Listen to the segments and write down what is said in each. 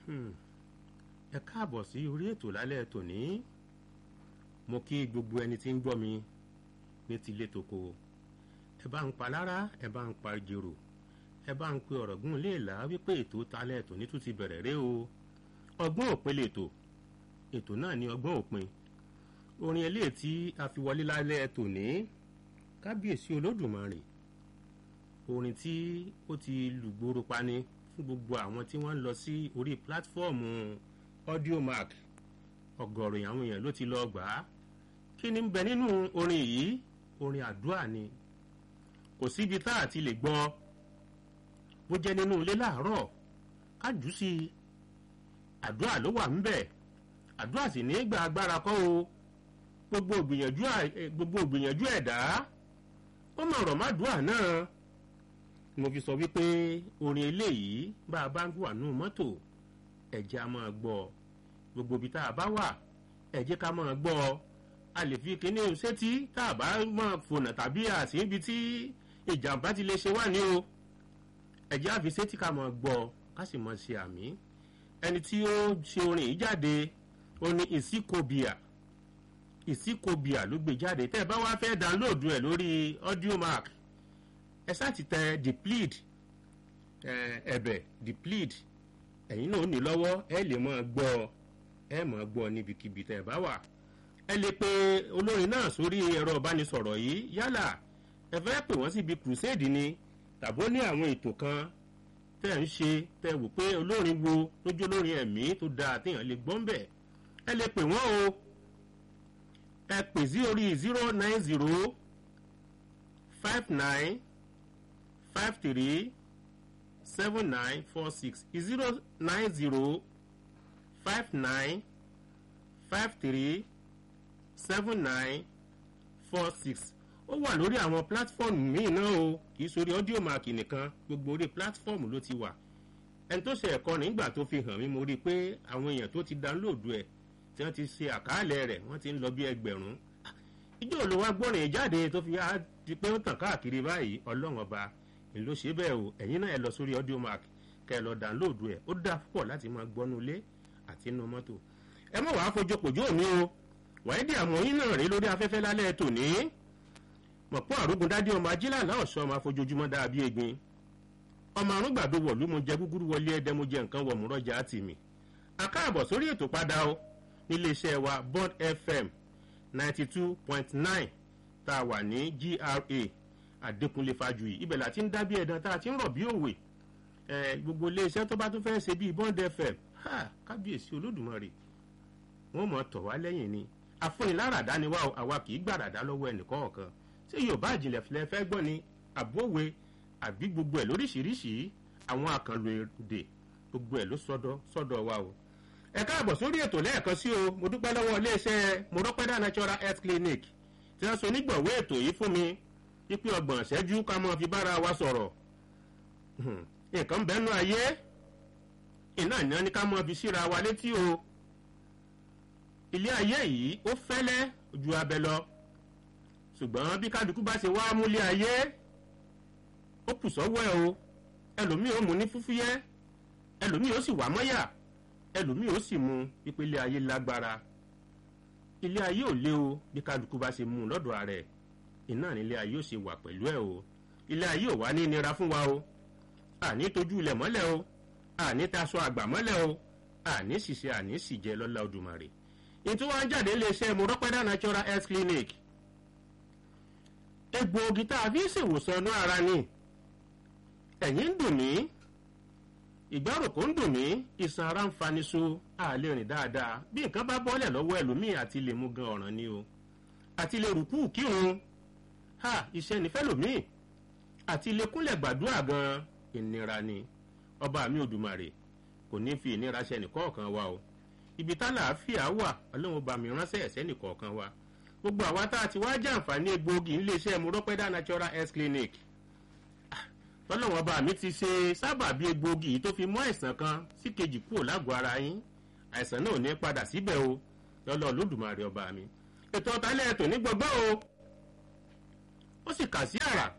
ẹ káàbọ̀ sí orí ètò lálẹ́ tòní mo kí gbogbo ẹni tí ń gbọ́ mi ní tilé toko ẹ bá ń pa lára ẹ bá ń pa jèrò ẹ bá ń pe ọ̀rọ̀ gún léèlà wípé ètò talẹ́ tòní tún ti bẹ̀rẹ̀ ré o ọgbọ́n òpin lètò ètò náà ní ọgbọ́n òpin orin eléyìí tí a fi wọlé lálẹ́ tòní kábíyèsí olódùmarè orin tí ó ti lùgbòrò pani fún gbogbo àwọn tí wọ́n ń lọ sí orí pílátífọ́ọ̀mù audiomark ọ̀gọ̀rọ̀ àwọn èèyàn ló ti lọ gbà á kí ni ń bẹ nínú orin yìí orin àdúrà ni kò síbi tá a ti lè gbọ́ bó jẹ́ nínú ilé láàárọ̀ ká jù sí i àdúrà ló wà ńbẹ̀ àdúrà sì ní gba agbára kọ́ o gbogbo ògbìyànjú gbogbo ògbìyànjú ẹ̀dá ó mọ̀ ọ̀rọ̀ má dùà náà mo fi sọ wípé orin eléyìí bá a bá ń wà nù mọ́tò ẹ̀jẹ̀ a máa gbọ́ gbogbo ibi tá a bá wà ẹ̀jẹ̀ ká máa gbọ́ a lè fi kíní sétí tá a bá máa fònà tàbí àti ibi tí ìjàmbá ti lè ṣe wà ní o ẹ̀jẹ̀ àfi sétí ká máa gbọ́ ká sì máa ṣe àmì ẹni tí ó ṣe orin yìí jáde ó ní ìsíkòbíà ìsíkòbíà ló gbé jáde tẹ́ ẹ bá wá fẹ́ download ẹ̀ lórí audiomark ẹ sáà ti tẹ deplead ẹ̀bẹ̀ deplead ẹ̀yin náà ó ní lọ́wọ́ ẹ lè máa gbọ́ ẹ máa gbọ́ níbikíbi tẹ́ ẹ bá wà ẹ lè pe olórin náà sórí ẹ̀rọ ìbánisọ̀rọ̀ yìí yálà ẹ fẹ́ pè wọ́n síbi crusade ni tàbó ní àwọn ètò kan tẹ́ ń ṣe tẹ́ wò pé olórin wo lójú olórin ẹ̀mí tó dáa téèyàn lè gbọ́n bẹ̀ ẹ lè pè wọ́n o ẹ pè sí orí zero nine zero five nine five three seven nine four six zero nine zero five nine five three seven nine four six ó wà lórí àwọn pílátífọ́ọ̀mù míì náà o kì í sórí ọ́díò máàkì nìkan gbogbo orí pílátífọ́ọ̀mù ló ti wà ẹni tó ṣe ẹ̀kọ́ nígbà tó fi hàn mí mo rí i pé àwọn èèyàn tó ti dánlóòdù ẹ̀ tí wọ́n ti ṣe àkàálẹ̀ rẹ̀ wọ́n ti ń lọ bí ẹgbẹ̀rún ìjọ ló wá gbọ́rin jáde tó fi á di pé ó tàn káàkiri báyìí ọlọ́run ọba ni ló ṣe bẹ́ẹ̀ o ẹ̀yin náà ẹ lọ sórí ọ́díò máàkì kẹ́ ẹ lọ dánlóòdù ẹ̀ ó dáa púpọ̀ láti máa gbọ́nú ilé àti inú mọ́tò ẹ mọ̀ wàá fojúpòjú òní o wàídì àmọ́yìn náà rí lórí afẹ́fẹ́ lálẹ́ tòní mọ̀pọ́ àrógun dádé ọmọ ajílàlá ọ̀ṣọ́ ọmọ afojoojúmọ́ dàbí egbin ọmọ àrùn gbàdo wọ̀lú mo jẹ gúgúrú wọlé ẹdẹ mo jẹ nǹkan wọ̀ mú rọ́jà àti mi akáàbọ̀ sórí ètò padà o níléeṣẹ́ wa bond fm ninety two point nine tá a wà ní gra àdékúnlé fàjùyì ibẹ̀ la ti ń dábí ẹ̀dán tá a ti ń rọ̀ bí òwe gbogbo iléeṣẹ́ tó bá tún fẹ́ ṣe bíi bond fm kábíyèsí olódùmarè wọ́n mọ̀ tọ̀ wá lẹ́yìn ni afúniláradá ni wá àwa kì í gbàràdá lọ́wọ́ ẹnìkọ̀ọ̀kan ṣé yorùbá àjìnlẹ̀ filẹ̀ fẹ́ gbọ́ ni àbówe àbí gbogbo ẹ̀ lóríṣiríṣi àwọn àkànlò èdè gbogbo ẹ̀ ló sọ́dọ̀ sọ́dọ̀ wa o. ẹ káàbọ̀ sórí ètò lẹ́ẹ̀kan sí o mo dúpẹ́ lọ́wọ́ iléeṣẹ́ mọ̀rọ́pẹ́dà natural health clinic tí wọ́n so nígbọ̀wé ètò yìí fún mi pípé ọgbọ̀n ṣẹ́jú ká mọ́ fi bára wa sọ̀rọ̀ nǹkan bẹ́nu ayé iná ìná ni ká mọ́ fi síra wa létí o ilé ayé yìí ó fẹ́lẹ́ ju abẹ lọ ṣùgbọ́n bí kálukú bá ṣe wá múlé ayé ó kù sọ́wọ́ ẹ̀ o ẹlòmíì ó mú ní fúfúyẹ́ ẹlòmíì ó sì wà mọ́yà ẹlòmíì ó sì mú ìpele ayé lágbára ilé ayé ò lé o bí kálukú bá ṣe mú lọ́dọ̀ rẹ̀ iná nílé ayé ò ṣe wà pẹ̀lú ẹ̀ o ilé ayé ò wá ní nira fún wa o àní tójú ilẹ̀ mọ́lẹ̀ o àní taṣọ àgbà mọ́lẹ̀ o àní ṣìṣe àní ṣìjẹ lọ́lá odùmarè ètò wa ń jáde iléeṣẹ́ mọ̀rọ́pẹ́dà natural health clinic egbòogi tá a fi ń ṣèwòsàn inú ara ni ẹ̀yìn ń dùn mí ìgbáròkó ń dùn mí ìsan ara ń fani so a lè rìn dáadáa bí nǹkan bá bọ́lẹ̀ lọ́wọ́ ẹlòmíì àti lè mú gan ọ̀ràn ni o àti lè rùkú kírun ha iṣẹ́ nífẹ̀ẹ́ lòmíì àti lè kúnlẹ̀ gbàdúrà gan ìnira ni ọba mi òdùmarè kò ní fi ìnira ṣe nìkọ̀ọ̀kan wa o ibi tá làáfíà wà ọlọ́run bá mi ránṣẹ́ ẹ̀sẹ́ nìkọ̀ọ̀kan wa gbogbo àwa tá a ti wá jàǹfààní egbòogi iléeṣẹ́ murọ́pẹ́dà natural health clinic tọ́lọ́wọ́n bá mi ti ṣe sábàbí egbòogi yìí tó fi mú àìsàn kan sí kejì kúrò lágọ̀ọ́ ara yín àìsàn náà ò ní padà síbẹ̀ o lọ́lọ́ olódùmarè ọba mi ètò ọ̀tálẹ̀ ètò ní gbọ́gbọ́ o ó sì kà sí àrà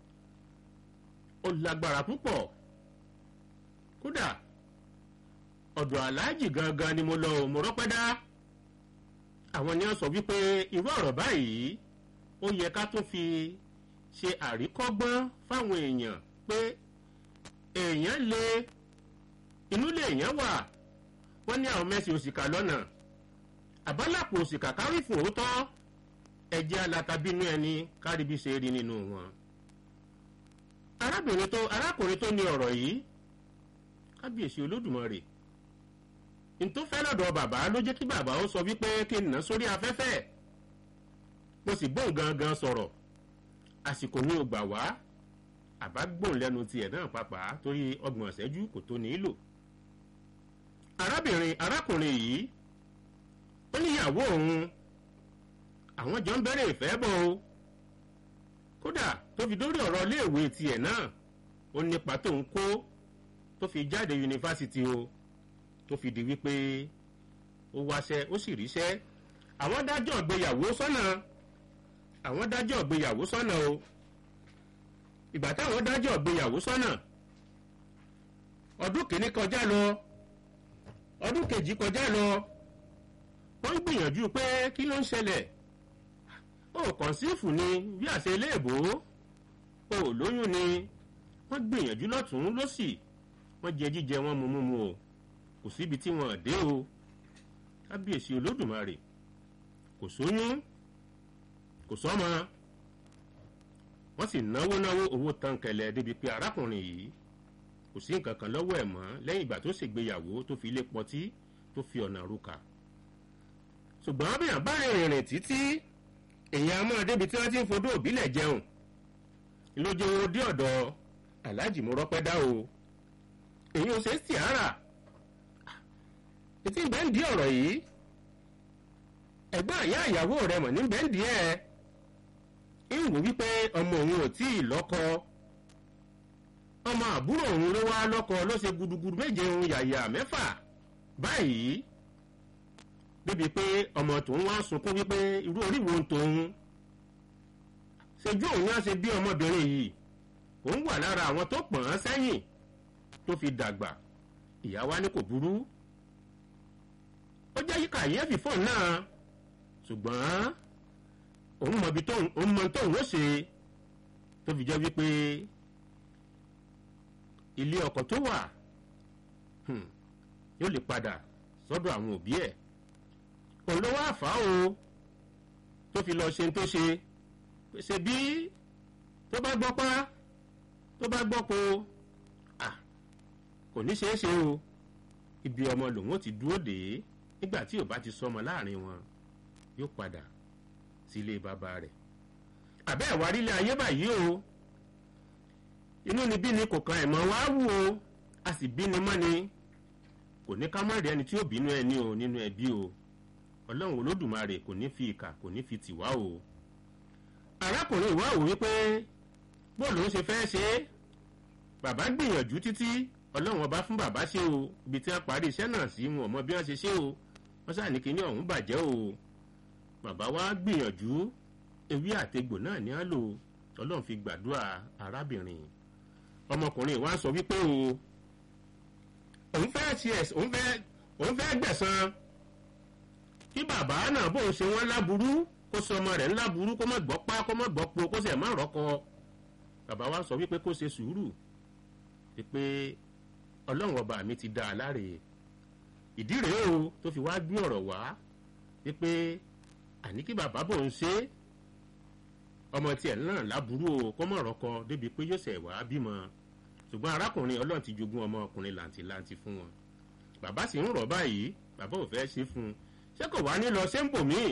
ó lágbára púpọ̀ kódà ọ̀dọ̀ aláàjì gangan ni mo lọ ò mo rọ́pẹ́ dá àwọn ni wọ́n sọ wípé irú ọ̀rọ̀ báyìí ó yẹ ká tún fi ṣe àríkọ́gbọ́n fáwọn èèyàn pé èèyàn lè inú lè èèyàn wà wọ́n ní àwọn mẹ́sìn òṣìkà lọ́nà àbálàpọ̀ òṣìkà kárí fún òótọ́ ẹ̀jẹ̀ alátabínú ẹni kárí bí ṣe rí nínú wọn. arábìnrin tó arákùnrin tó ní ọ̀rọ̀ yìí kábíyèsí olódùmarè ntó fẹ́ lọ́dọ̀ bàbá ló jẹ́ kí bàbá ó sọ wípé kí n nà sórí afẹ́fẹ́ mo sì bóun gangan sọ̀rọ̀ àsìkò ní o gbà wá àbá gbóun lẹ́nu tiẹ̀ náà pàápàá torí ọgbọ̀n ìṣẹ́jú kò tó nílò arábìnrin arákùnrin yìí ó níyàwó òun àwọn jọ ń bẹ̀rẹ̀ ìfẹ́ bọ̀ o kódà tó fi dórí ọ̀rọ̀ iléèwé tiẹ̀ náà ó nípa tó ń kó tó fi jáde yunifásitì o tó fi di wípé ó wáṣẹ́ ó sì ríṣẹ́ àwọn dájọ́ ìgbéyàwó sọ́nà àwọn dájọ́ ìgbéyàwó sọ́nà o ìgbà táwọn dájọ́ ìgbéyàwó sọ́nà ọdún kìíní kọjá lọ ọdún kejì kọjá lọ wọ́n ń gbìyànjú pé kí ló ń ṣẹlẹ̀ ó kọ̀ǹsífù ni bí àṣẹ iléèbó ó lóyún ni wọ́n gbìyànjú lọ́tún lọ́sì wọ́n jẹ jíjẹ wọn mú mú mu o kò síbi tí wọ́n dé o kábíyèsí olódùmarè kò sóyún kò sọ́mọ wọ́n sì náwó náwó owó tán kẹlẹ̀ débi pé arákùnrin yìí kò sí nǹkan kan lọ́wọ́ ẹ̀ mọ́ lẹ́yìn ìgbà tó ṣègbéyàwó tó fi ilé pọtí tó fi ọ̀nà rúkà ṣùgbọ́n bí àbá ìrìnrìn títí èèyàn a máa débi tí wọ́n ti ń fodó òbílẹ̀ jẹun lójú owó dé ọ̀dọ̀ aláàjì mo rọ́pẹ́ dá o èyí ò ṣe é sì ara ètí ìbẹ́ǹdì ọ̀rọ̀ yìí ẹ̀gbọ́n àyà ìyàwó rẹ̀ mọ̀ ní bẹ́ǹdì ẹ̀ ń wò wípé ọmọ òun ò tí ì lọ́kọ ọmọ àbúrò òun ló wá lọ́kọ ló ṣe gudugudu méje òun yàyà mẹ́fà báyìí débi pé ọmọ tòun wá sunkún wípé irú orí wo ń tòun ṣojú òun á ṣe bí ọmọbìnrin yìí òun wà lára àwọn tó pọ̀n án sẹ́yìn tó fi dàgbà ìyá wa ní kò burú ó jẹ́ kàyéfì fóun náà ṣùgbọ́n òun mọ ibi tóun òun mọ tóun ó ṣe tó fi jẹ́ wípé ilé ọkọ̀ tó wà yóò lè padà sọ́dọ̀ àwọn òbí ẹ̀ òun ló wá fà á o tó fi lọ ṣe tó ṣe ṣe bí tó bá gbọ́ pa tó bá gbọ́ po kò ní ṣeé ṣe o ibi ọmọ lòun ó ti dúró dé nígbà tí ò bá ti sọmọ láàrin wọn yóò padà sílé bàbá rẹ̀ àbẹ́ ẹ̀wà rílé ayé báyìí o inú ni bí ni kò kan ẹ̀mọ́ wá wù o a sì bí ni mọ́ ni kò ní ká má rí ẹni tí ó bínú ẹni o nínú ẹbí o ọlọ́run olódùmarè kò ní fi ìkà kò ní fi tìwá o arákùnrin ìwà wò wípé bóòlù ń ṣe fẹ́ ṣe é bàbá gbìyànjú títí ọlọ́run ọba fún bàbá ṣe o ibi tí wọ́n parí iṣẹ́ náà sí wọn ò mọ bí wọ́n ṣe ṣe o wọ́n sáà ní kíní ọ̀hún bàjẹ́ o bàbá wa gbìyànjú ewé àtegbò náà ní á lò ọlọ́run fi gbàdúrà arábìnrin ọmọkùnrin wa sọ wípé o òun fẹ́ tiẹ̀ òun fẹ́ òun fẹ́ gbẹ̀san kí bàbá náà bóun ṣe wọ́n láburú kó sọ ọmọ rẹ̀ ńláburú kó má gbọ́ pa kó má gbọ́ po kó sì ẹ̀ má rọ́kọ bàbá wa sọ wípé kó ṣe sùúrù wípé ọlọ́run ọba mi ti dá a láre ìdí rèé o tó fi wá gbé ọ̀rọ̀ wá wípé àní kí bàbá bò ń ṣe ọmọ tiẹ̀ náà láburú o kó mọ̀ rọ́kọ débi pé yóò ṣẹ̀ wá bímọ ṣùgbọ́n arákùnrin ọlọ́run ti jogún ọmọ ọkùnrin làǹtìlanti fún wọn bàbá sì ń rọ̀ báyìí bàbá ò fẹ́ ṣe fún un ṣé kò wá ní lọ ṣé ń bò míì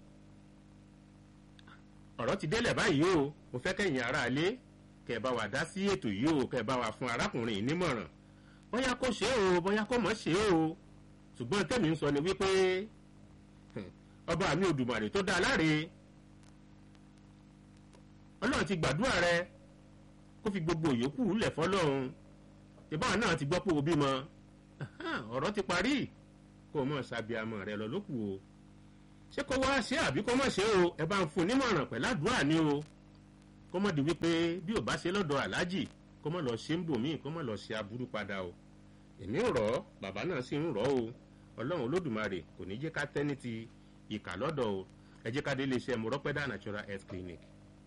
ọ̀rọ̀ ti délẹ̀ báyìí o mo fẹ́ kẹ́yìn aráalé kẹ́ ẹ bá wa dá sí ètò yìí o kẹ́ ẹ bá wa fún arákùnrin yìí nímọ̀ràn bóyá kó ṣe é o bóyá kó mọ̀ ṣe é o ṣùgbọ́n tẹ́mi ń sọ ni wípé ọba mi Òdùmarè tó dá láre ọlọ́run ti gbàdúrà rẹ kó fi gbogbo ìyókù lẹ̀ fọlọ́run ìbáwọn náà ti gbọ́ pé o bímọ ọ̀rọ̀ ti parí kó o mọ̀ ṣàbíamọ rẹ lọ lókù o ṣé kó wá ṣe àbí kó mọ̀ ṣe o ẹ bá ń fún un nímọ̀ràn pẹ̀lú àdúrà ni o kó mọ̀ di wípé bí ò bá ṣe lọ́dọ̀ aláàjì kó mọ̀ lọ ṣe ń bò míì kó mọ̀ lọ ṣe aburú padà o èmi ń rọ̀ ọ́ bàbá náà sì ń rọ̀ ọ́ o ọlọ́run olódùmarè kò ní jẹ́ ká tẹ́ ní ti ìkà lọ́dọ̀ o ẹ jẹ́ ká dé iléeṣẹ́ mọ̀rọ́pẹ́dà natural health clinic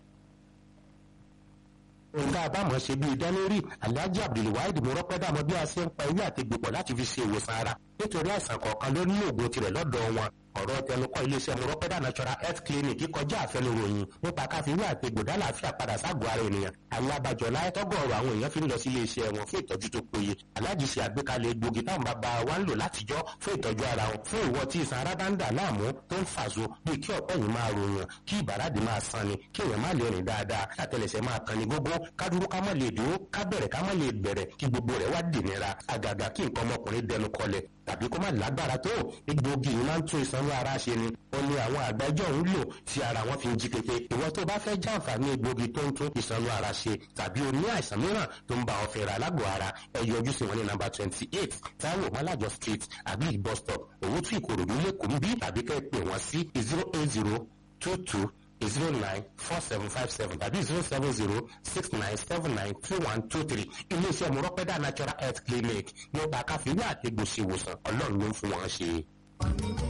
nǹkan àbámọ̀ ṣe bíi dánlórí alhaji abdulwaheed mọ́rọ́pẹ́dà mọ bí a ṣe ń pa ewé àtegbèpọ̀ láti fi ṣe ìwòsàn ara nítorí àìsàn kọ̀ọ̀kan ló ní oògùn tirẹ̀ lọ́dọ̀ wọn ọ̀rọ̀ tẹnukọ́ iléeṣẹ́ mọ́rọ́pẹ́dà natural health clinic kọjá àfẹnuròyìn nípa káfíwé àtegbò dálàáfíà padà ságọ́ ara ènìyàn àwọn abàjọ́ láyé tọ́gọ̀ọ̀rọ̀ àwọn èèyàn fi ń lọ sí iléeṣẹ́ wọn fún ìtọ́jú tó péye aláàjì ṣe àgbékalẹ̀ egbògi táwọn bàbá wa ń lò látijọ́ fún ìtọ́jú ara wọn fún ìwọ tí ìsan ara bá ń dà láàmú tó ń fàṣọ bíi kí ọ̀pẹ́ yìí máa ròyàn kí ìbàràdì máa sanni kí èèyàn má lè rìn dáadáa àtẹlẹsẹ̀ máa kan ní gógó kádúró ká má lè dúró ká bẹ̀rẹ̀ ká má lè bẹ̀rẹ̀ kí gbogbo rẹ̀ wá dìnira àgàgà kí nǹkan ọmọkùnrin dẹnu kọlẹ̀ tàbí kó má lágbára tó egbògi yìí máa ń tún ìsanwó ara ṣe ni wọn ní àwọn àgbájọ ń lò tí ara wọn fi ń jí pépé ìwọ tó bá fẹ́ jàǹfààní egbògi tó ń tún ìsanwó ara ṣe tàbí o ní àìsàn mìíràn tó ń bá ọ fẹ́ra lágbo ara ẹ yọjú sí wọn ní nàmbà twenty eight Táíwò Mọ́lájọ street àbí bus stop Òwútú Ìkòròdú lẹ́kọ̀ọ́ ń bí tàbí kẹ́ ẹ pè wọ́n sí zero eight zero two two zero nine four seven five seven tàbí zero seven zero six nine seven nine two one two three iléeṣẹ́ mọ̀rọ́pẹ́dà natural health clinic nípa káfíńwá àti gbòsèwòsàn ọlọ́run ló ń fún wọn ṣe.